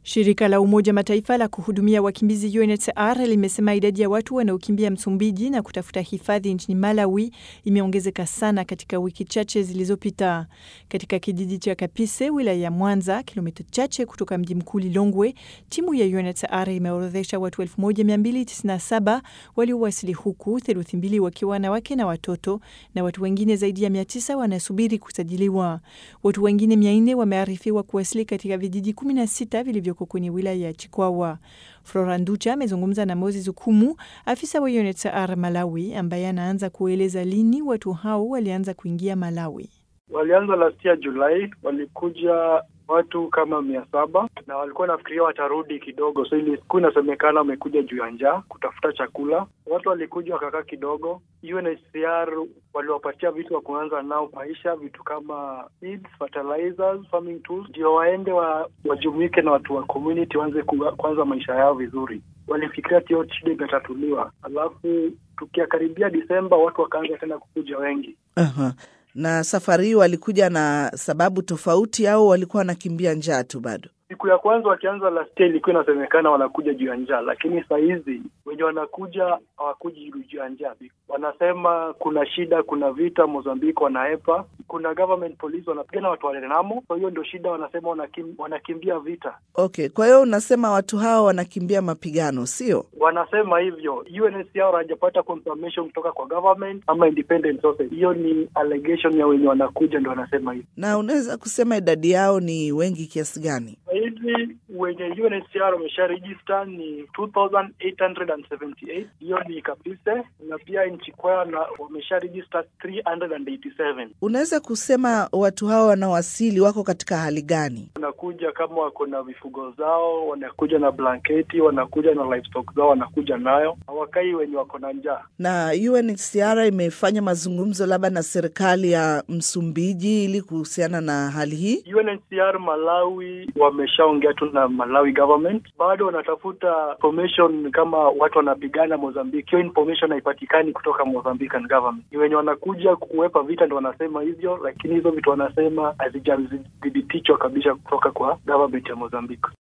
Shirika la Umoja Mataifa la kuhudumia wakimbizi UNHCR limesema idadi ya watu wanaokimbia Msumbiji na kutafuta hifadhi nchini Malawi imeongezeka sana katika wiki chache zilizopita. Katika kijiji cha Kapise, wilaya ya Mwanza, kilomita chache kutoka mji mkuu Lilongwe, timu ya UNHCR imeorodhesha watu 1297 waliowasili huku, theluthi mbili wakiwa wanawake na watoto, na watu wengine zaidi ya 900 wanasubiri kusajiliwa. Watu wengine 400 wamearifiwa kuwasili katika vijiji 16 vilivyo kwenye wilaya ya Chikwawa. Flora Nducha amezungumza na Moses Ukumu, afisa wa UNHCR Malawi, ambaye anaanza kueleza lini watu hao walianza kuingia Malawi. Walianza last year Julai, walikuja watu kama mia saba na walikuwa nafikiria watarudi kidogo, so ilikuwa inasemekana wamekuja juu ya njaa kutafuta chakula. Watu walikuja wakakaa kidogo. UNHCR waliwapatia vitu wa kuanza nao maisha, vitu kama seeds, fertilizers, farming tools, ndio waende wa, wajumuike na watu wa community waanze kuanza maisha yao vizuri. Walifikiria tio shida imetatuliwa, alafu tukiakaribia Disemba watu wakaanza tena kukuja wengi. Aha. Na safari hii walikuja na sababu tofauti au walikuwa wanakimbia njaa tu bado? Siku ya kwanza wakianza last year ilikuwa inasemekana wanakuja juu ya njaa, lakini saa hizi wenye wanakuja hawakuji juu ya njaa. Wanasema kuna shida, kuna vita Mozambiki, wanaepa, kuna government police wanapigana watu wa Renamo. Kwa hiyo ndio shida, wanasema wanakim, wanakimbia vita. Okay, kwa hiyo unasema watu hawa wanakimbia mapigano, sio? Wanasema hivyo. UNHCR hajapata confirmation kutoka kwa government ama independent sources. Hiyo ni allegation ya wenye wanakuja, ndio wanasema hivyo. Na unaweza kusema idadi yao ni wengi kiasi gani? hivi wenye UNHCR wamesha register ni 2878 hiyo ni Kapise, na pia nchi kwao na wamesha register 387. Unaweza kusema watu hao wanaowasili wako katika hali gani? Wanakuja kama wako na vifugo zao, wanakuja na blanketi, wanakuja na livestock zao, wanakuja nayo, hawakai wenye wako na njaa. Na UNHCR imefanya mazungumzo labda na serikali ya Msumbiji ili kuhusiana na hali hii. UNHCR Malawi wameshaongea tu na Malawi government, bado wanatafuta information kama watu wanapigana Mozambique. Hiyo information haipatikani kutoka Mozambican government. Ni wenye wanakuja kuwepa vita ndo wanasema hivyo, lakini hizo vitu wanasema hazijathibitishwa kabisa kutoka kwa government ya Mozambique.